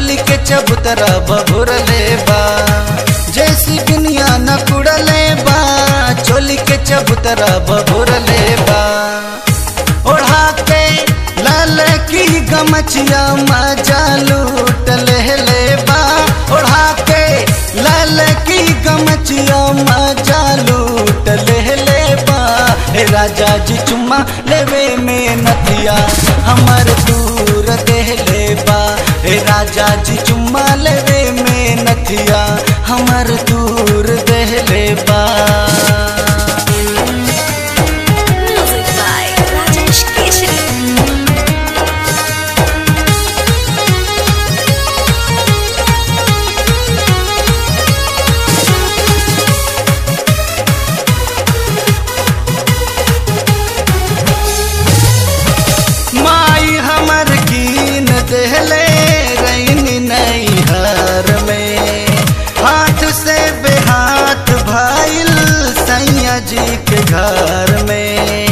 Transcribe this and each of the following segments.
चोली के चबूतरा बभुर ले बा जैसी दुनिया न कुड़ले बा चोली के चबूतरा बभुर ले बा ओढ़ा के लाल की गमछिया मजा लूट ले ले बा ओढ़ा के लाल की गमछिया मजा लूट ले ले बा हे राजा जी चुम्मा लेवे में नथिया हमर दूर दे ले बा हे राजा जी चुम्मा लेवे में नथिया हमर दूर दे ले बा Music by Rajesh Keshri. माई हमर कीन देहले रैनी नैहर में हाथ से बेहाथ भाईल सैया जी के घर में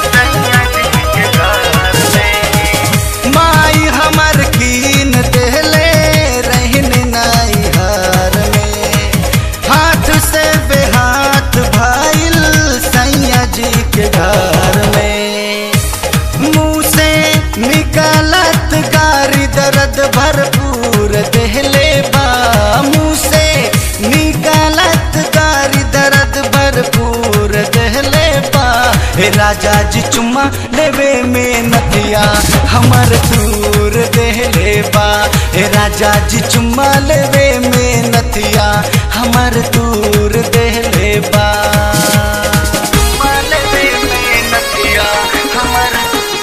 माई हमर कीन देहले रहनी नैहर में हाथ से बेहाथ भाईल सैया जी के घर में मुंह से निकालत गारी दर्द भरपूर देहले बा मुंह से निकालत गारी दर्द भरपूर देहले बा हे राजा जी चुम्मा लेवे में नदिया हमर दूर देहले बा हे राजा जी चुम्मा लेवे में नदिया हमर दूर देहले बा चुम्मा लेवे में नदिया हमर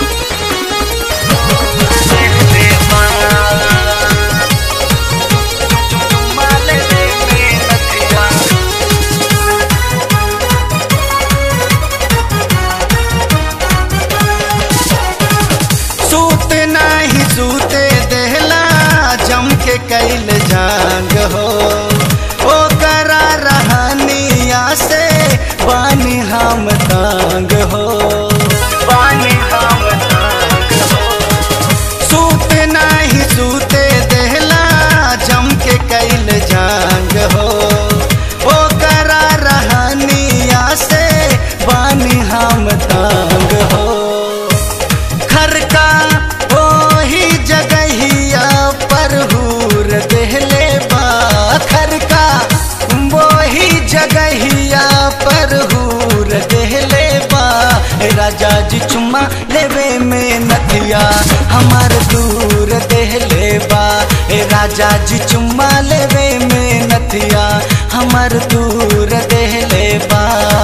सूत नाही सूते देहला जम के कैल जांग हो ओ करा रहनिया से पानी हम तांग हो पानी हम तांग हो सूत नाही सूते देहला जम के कैल जांग हो ओ करा रहनिया से बानी हम तांग हो घर का वही जगहिया पर हूर देहले बा घर का वही जगहिया पर हूर देहले बा राजा जी चुम्मा लेवे में नथिया हमार दूर देहले बा ए राजा जी चुम्मा लेवे में नथिया हमार दूर देहले बा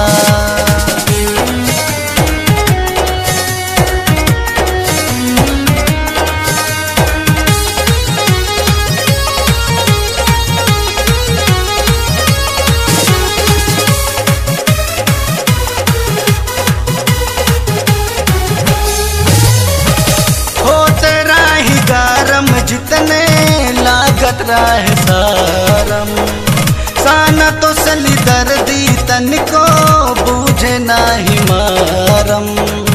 होत राही गरम जितने लागत रहे सारम साना तो सली दर्दी तनिको बूझे नाही मारम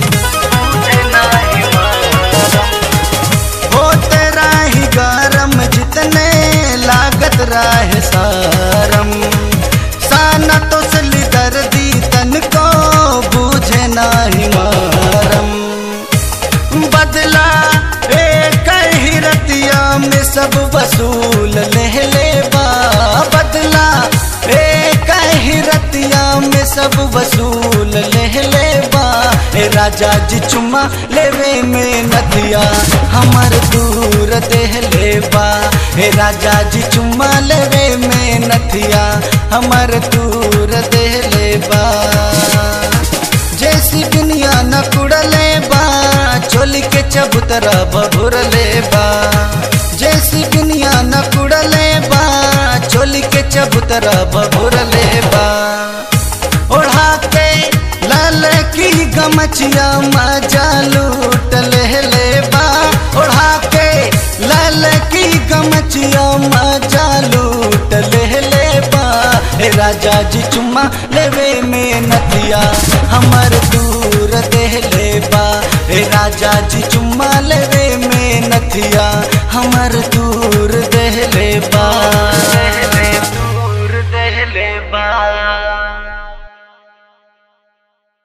होत राही गरम जितने लागत रहे सारम साना तो सली दर्दी तनिको बूझे नाही मारम बदला एक ही रतिया में सब वसूल ले ले बा बदला एक ही रतिया में सब वसूल ले ले बा ए राजा जी चुम्मा लेवे में नदिया हमर दूर देह ले बा ए राजा जी चुम्मा लेवे में नथिया हमर दूर देह ले बा जैसी दुनिया न कुड़ले बा चोली के चबूतरा बभुर ले बा जैसी दुनिया न कुड़ले बा चोली के चबूतरा बभुर ले बा ओढ़ा के लाल की गमछिया मजा लूट ले ले बा ओढ़ा के लाल की गमछिया मजा लूट ले ले बा हे राजा जी चुम्मा लेवे में नदिया हमर दूर दे ले बा हे राजा जी चुम्मा लेवे में नथिया हमर दूर